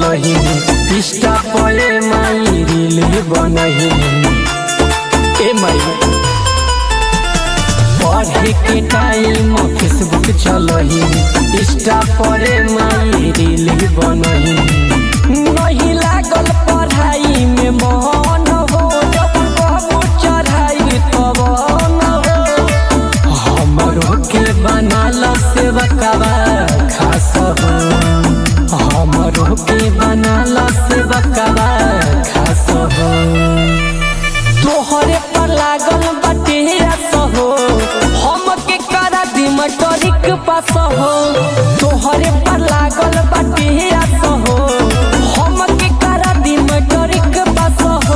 चलही इंस्टा पे माई रील बनही ए माई पढ़े के टाइम फेसबुक चलही इंस्टा पर माई रील बनही नहीं लागल पढ़ाई में मन हो जब कहबो चढ़ाई तब न हो हमरो के बनाल सेवकवा खास हो हमरो के बनाल सेवकवा खास हो तोहरे पर लागल बाटे आस हो हम के करा दी मटरिक पास हो तोहरे पर लागल बाटे आस हो हम के करा दी मटरिक पास हो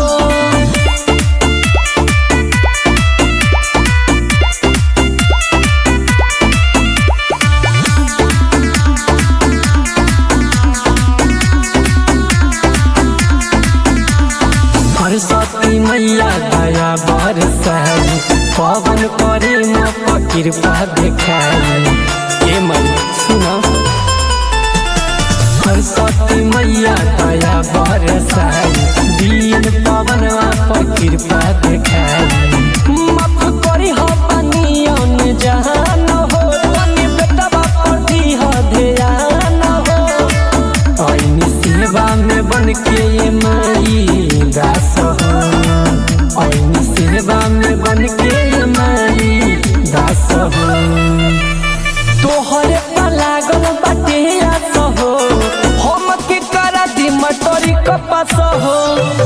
सरस्वती मैया दया बरसाई पवन करे म कृपा देखाई ए मैया सुना सरस्वती मैया दया बरसाई दीन पवन पर कृपा देखाई माफ करी हो पनियन जहान हो तनी बेटा पर दी हो ध्यान हो ऐनी सेवा में बन के ये माई दास हो ऐनी सेवा में बन के ये माई दास हो तोहरे पर लागल बाटे आस हो हम के करा दी मटोरी कपास हो